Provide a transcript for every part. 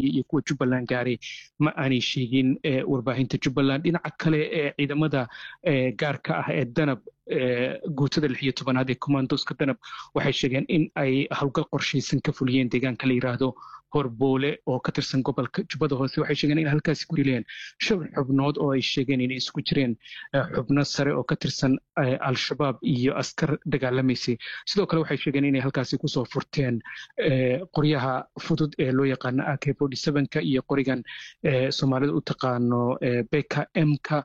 soomaaliya iyo kuwa jubbaland gaaray ma aanay sheegin warbaahinta jubbaland dhinaca kale ee ciidamada gaarka ah ee danab guutada lix iyo tobanaad ee commandoska danab waxay sheegeen in ay howlgal qorshaysan ka fuliyeen deegaanka la yidhaahdo horboole oo ka tirsan gobolka jubbada hoose waxay sheegeen in halkaasi ku dileen shan xubnood oo ay sheegeen inay isku jireen xubno sare oo ka tirsan al-shabaab iyo askar dagaalamaysay sidoo kale waxay sheegeen inay halkaasi kusoo furteen qoryaha fudud ee loo yaqaano ak ka iyo qorigan soomaalida u taqaano beka mka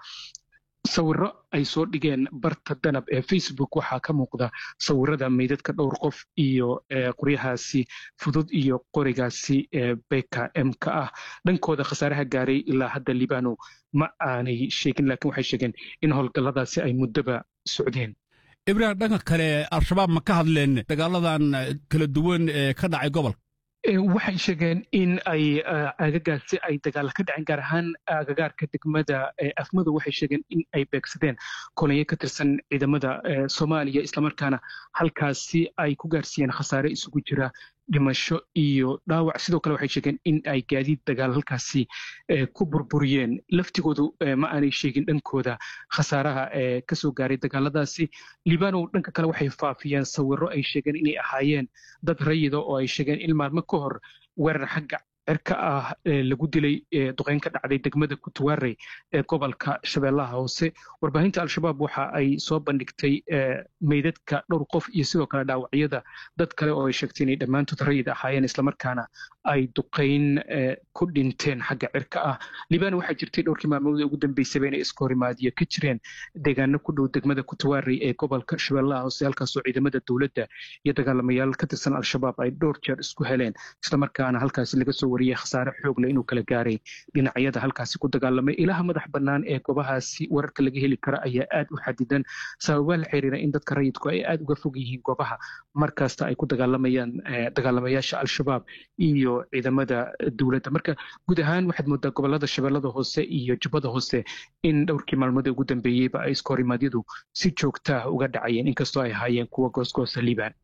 sawiro ay soo dhigeen barta danab ee facebook waxaa ka muuqda sawirada meydadka dhowr qof iyo qoryahaasi fudud iyo qorigaasi beka mka ah dhankooda khasaaraha gaaray ilaa hadda libano ma aanay sheegin laakiin waxay sheegeen in howlgalladaasi ay muddoba socdeen ibrahim dhanka kale al-shabaab ma ka hadleen dagaaladan kala duwan ee ka dhacay gobolka waxay sheegeen in ay agagaasi ay dagaalla ka dhaceen gaar ahaan agagaarka degmada afmadu waxay sheegeen in ay beegsadeen kolonyo ka tirsan ciidamada soomaaliya islamarkaana halkaasi ay ku gaarsiiyeen khasaare isugu jira dhimasho iyo dhaawac sidoo kale waxay sheegeen in ay gaadiid dagaal halkaasi ku burburiyeen laftigoodu ma aanay sheegin dhankooda khasaaraha ee kasoo gaaray dagaaladaasi libanow dhanka kale waxay faafiyeen sawiro ay sheegeen inay ahaayeen dad rayida oo ay sheegeen in maalmo ka hor weerar xagga cirka ah lagu dilay duqeyn ka dhacday degmada kutuwaarey ee gobolka shabeellaha hoose warbaahinta al-shabaab waxa ay soo bandhigtay meydadka dhowr qof iyo sidoo kale dhaawacyada dad kale oo ay sheegtay inay dhammaantood rayid ahaayeen islamarkaana ay duqeyn ku dhinteen xagga cirka ah libano waxaa jirtay dhowrkii maalmood ugu dambeysaba inay iska horimaadiyo ka jireen deegaano ku dhow degmada kutuwaarey ee gobolka shabeellaha hoose halkaasoo ciidamada dowladda iyo dagaalamayaal ka tirsan al-shabaab ay dhowr jeer isku heleen islamarkaana halkaasi laga soo wariyey khasaare xoogle inuu kala gaaray dhinacyada halkaasi ku dagaalamay ilaha madax bannaan ee goobahaasi wararka laga heli kara ayaa aad u xadidan sababaa la xiriira in dadka rayidku ay aad uga fog yihiin goobaha markasta ay ku dagaalamayaan dagaalamayaasha al-shabaab iyo ciidamada dowladda marka guud ahaan waxaad moodaa gobolada shabeellada hoose iyo jubbada hoose in dhowrkii maalmood ugu dambeeyeyba ay iska horimaadyadu si joogtaah uga dhacayeen inkastoo ay ahaayeen kuwa goosgoosa liibaan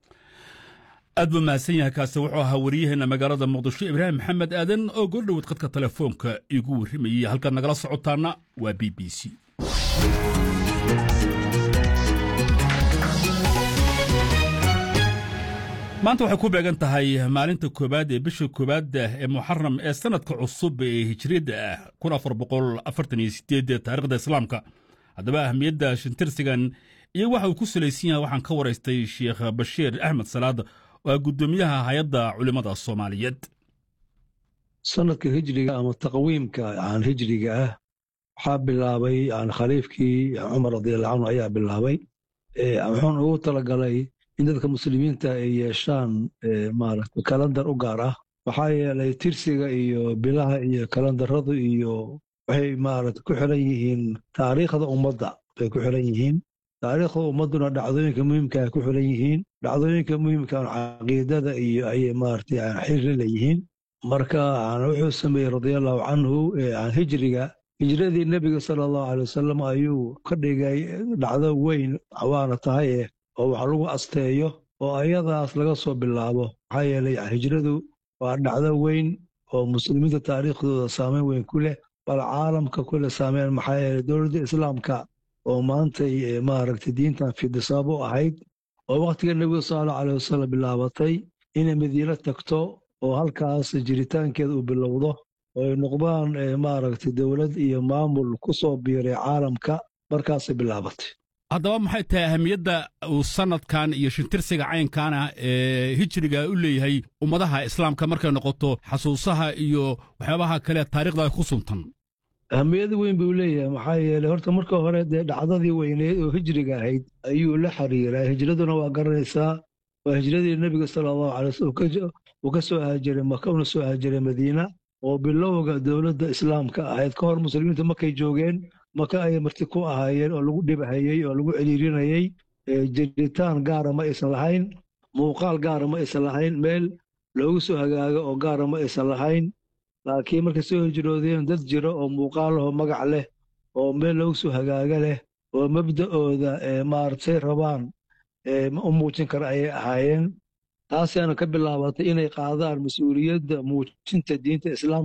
aad buu mahadsan yahay kaasi wuxuu ahaa wariyaheenna magaalada muqdisho ibraahim maxamed aadan oo goordhoweed khadka telefoonka igu warrimayey halkaad nagala socotaana waa b b c maanta waxay ku beegan tahay maalinta koowaad ee bisha koowaad ee muxaram ee sannadka cusub ee hijriyadda ah kun afar boqol afartan iyo sideed taarikhda islaamka haddaba ahamiyadda shintirsigan iyo waxa uu ku salaysan yahay waxaan ka waraystay sheekh bashiir axmed salaad oo ah guddoomiyaha hay-adda culimmada soomaaliyeed sanadka hijriga ama taqwiimka aan hijriga ah waxaa bilaabay aan khaliifkii cumar radiallahu canhu ayaa bilaabay wuxuuna ugu talagalay in dadka muslimiinta ay yeeshaan maaragta kalandar u gaar ah maxaa yeelay tirsiga iyo bilaha iyo kalandaradu iyo waxay maaragta ku xiran yihiin taariikhda ummadda bay ku xiran yihiin taariikhda ummadduna dhacdooyinka muhiimka ay ku xiran yihiin dhacdooyinka muhiimka caqiidada iyo ayay maaragtay xiri leeyihiin marka wuxuu sameeyey radiallahu canhu aan hijriga hijradii nebiga sala allahu alay wasalam ayuu ka dhigay dhacdo weyn waana tahay eh oo wax lagu asteeyo oo ayadaas laga soo bilaabo maxaa yeelay hijradu waa dhacdo weyn oo muslimiinta taariikhdooda saameyn weyn ku leh bal caalamka kule saameyn maxaa yeelay dowladda islaamka oo maantay maaragtay diintan fidisaab u ahayd oo wakhtiga nebiga sala allahu alay wasalam bilaabatay inay madiino tagto oo halkaas jiritaankeeda uu bilowdo oo ay noqdaan maaragtay dowlad iyo maamul ku soo biiray caalamka markaasay bilaabatay haddaba maxay tahay ahamiyadda uu sannadkan iyo shintirsiga caynkaana ee hijriga u leeyahay ummadaha islaamka markay noqoto xasuusaha iyo waxyaabaha kale taarikhda ku suntan ahamiyad weyn buu leeyahay maxaa yeeley horta marka hore dee dhacdadii weyneed oo hijriga ahayd ayuu la xiriiraa hijraduna waa garanaysaa waa hijradii nebiga sala allahu alay wasallam uu ka soo haajiray maka una soo haajiray madiina oo bilowga dowladda islaamka ahayd ka hor muslimiinta markay joogeen maka ayay marti ku ahaayeen oo lagu dhibhayey oo lagu celiirinayey jiritaan gaara ma aysan lahayn muuqaal gaara ma aysan lahayn meel loogu soo hagaago oo gaara ma aysan lahayn laakiin markay soo hijroodeen dad jira oo muuqaalaho magac leh oo meel loogu soo hagaaga leh oo mabda'ooda maaragtay rabaan u muujin kara ayay ahaayeen taasaana ka bilaabatay inay qaadaan mas-uuliyadda muujinta diinta islaamka